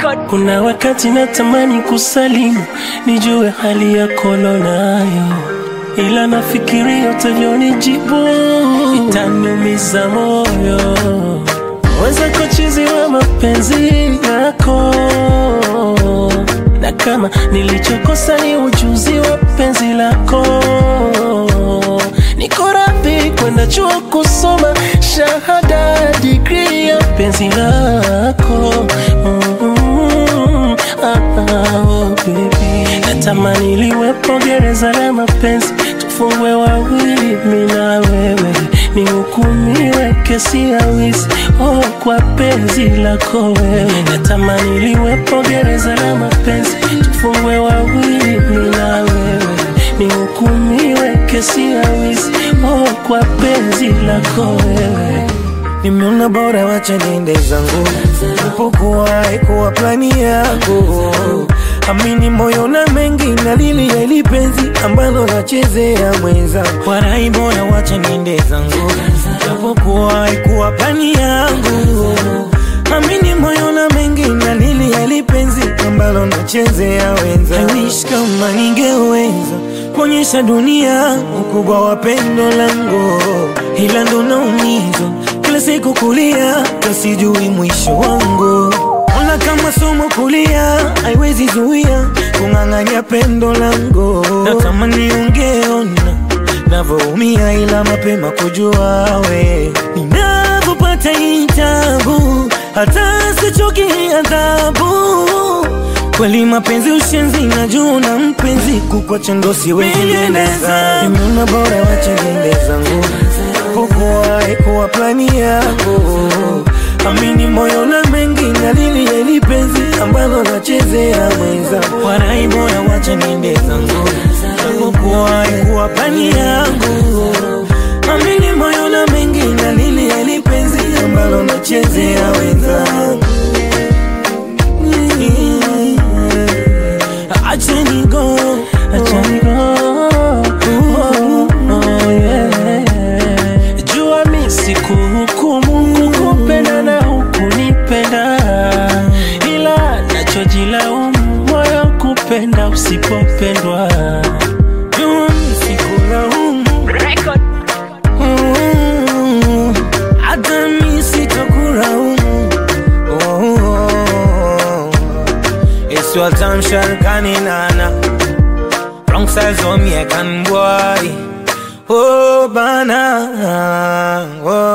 Kuna wakati natamani kusalimu, nijue hali yako nayo, ila nafikiria utavyonijibu itaniumiza moyo. Wenzako chizi wa mapenzi yako, na kama nilichokosa ni ujuzi wa penzi lako, niko radhi kwenda chuo kusoma shahada digrii ya penzi lako mm, ah, ah, oh, baby. Natamani liwepo gereza la mapenzi, tufungwe wawili, mi na wewe, nihukumiwe kesi ya wizi oh, kwa penzi lako wewe. Natamani liwepo gereza la mapenzi, tufungwe wawili, mi na wewe, nihukumiwe kesi ya wizi oh, kwa penzi lako wewe. Nimeona bora wacha niende zangu, upokuwa ikuwa plani yako. Amini moyo na mengi na lili ya ili penzi ambalo nachezea mwenza. Warai bora wacha niende zangu, upokuwa ikuwa plani yangu. Amini moyo na mengi na lili ya ili penzi ambalo nachezea wenza. I wish kama ningeweza kuonyesha dunia ukubwa wa pendo langu, ila ndo naumizwa kila siku kulia, kasijui mwisho wangu. Ona kama somo kulia, haiwezi zuia kung'ang'anya pendo langu. Natamani ungeona navyoumia, ila mapema kujua we ninavyopata hii tabu, hata sichoki adhabu Kweli mapenzi ushenzi na juu na mpenzi kukwacha ndo siwezi endeleza. Nimeona bora wacha niende zangu, pokuwa ikuwa plani yako. Amini moyo na mengi na lili ya ili penzi ambalo nachezea mwenza. Warai bora wacha niende zangu, pokuwa ikuwa plani yangu. Amini moyo na mengi na lili ya ili penzi ambalo nachezea wenzangu. Acha ni go, Acha ni go. Oh, oh, yeah. Jua mi sikuhukumu kukupenda na hukunipenda, ila nachojilaumu moyo kupenda usipopendwa. jua sikulaumu, Mm, hata mi sitakulaumu. Oh, It's your time, Sharkani Nana. Wrong size on me, I can boy. Oh, bana. Oh.